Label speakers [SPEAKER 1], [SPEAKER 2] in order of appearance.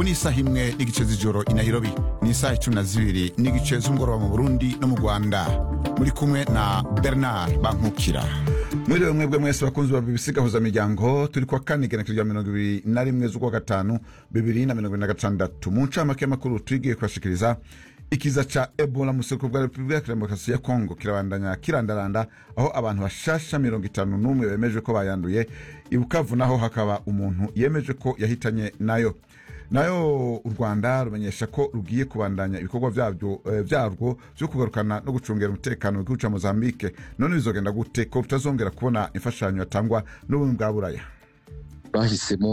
[SPEAKER 1] ubu ni isaha imwe n'igice z'ijoro i nairobi ni isaha icumi na zibiri n'igice z'umugoroba mu burundi no mu rwanda muri kumwe na bernard bankukira mwiriwe mwebwe mwese bakunzi ba bbc gahuza miryango turi kwa kane igenekerezo rya mirongo ibiri na rimwe z'ukwa gatanu bibiri na mirongo ibiri na gatandatu mu ncamake y'amakuru tugiye kubashikiriza ikiza ca ebola mu seko bwa repubulika ya demokarasi ya kongo kirabandanya kirandaranda aho abantu bashasha mirongo itanu n'umwe bemeje ko bayanduye ibukavu naho hakaba umuntu yemeje ko yahitanye nayo nayo u rwanda rumenyesha ko rugiye kubandanya ibikorwa vyabyo eh, vyarwo vyo kugarukana no gucungera umutekano mu gihugu ca mozambique none bizogenda gute ko tutazongera kubona imfashanyo yatangwa n'ubumwe bwa buraya
[SPEAKER 2] bahisemo